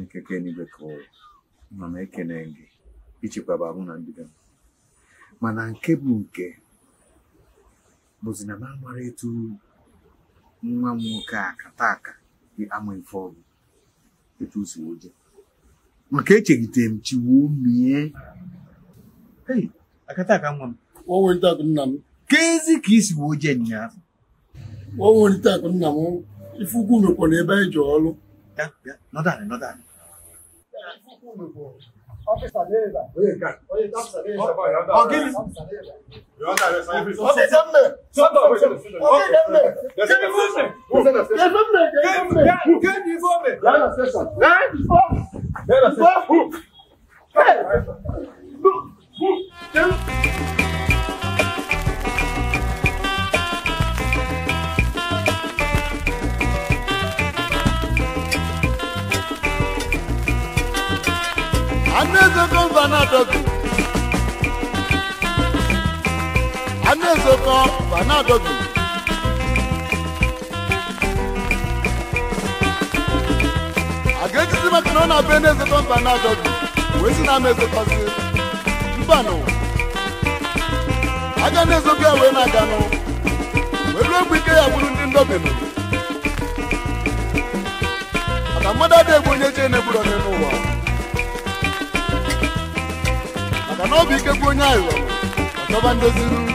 nke kenigwe ka ụwa nọ m ekene gị ichekwaba mụ na ndị be m mana nke bụ nke bụzi na m amara etu nwa m nwoke a kata aka dị ama ife ọgụ etu o si woje maka echegide m chiwuo mie Hey, akata aka nwa m Nwa nwere akụ nna m kezi ka isi woje nyaa nwa nwere akụ nna m ife ukwu mekwa na ebe anyị ji ọrụ ya ya nọdụ anị nọdụ anị Anezoko Vanadogu. Anezoko Vanadogu. A ga-ejizi maka na ọ na-abụ Enezoko Vanadogu wee si na ama ezokozi mbanụ aga na-ezogo ya wee na-aganụ wee ruo mgbe ike ya bụrụ ndị ndọbenụ maka mmadụ adịghị egbu onye chee na-egburu onye n'ụwa maka na ọ bụ ike bụ onye aghụghọ ọchọba ndozi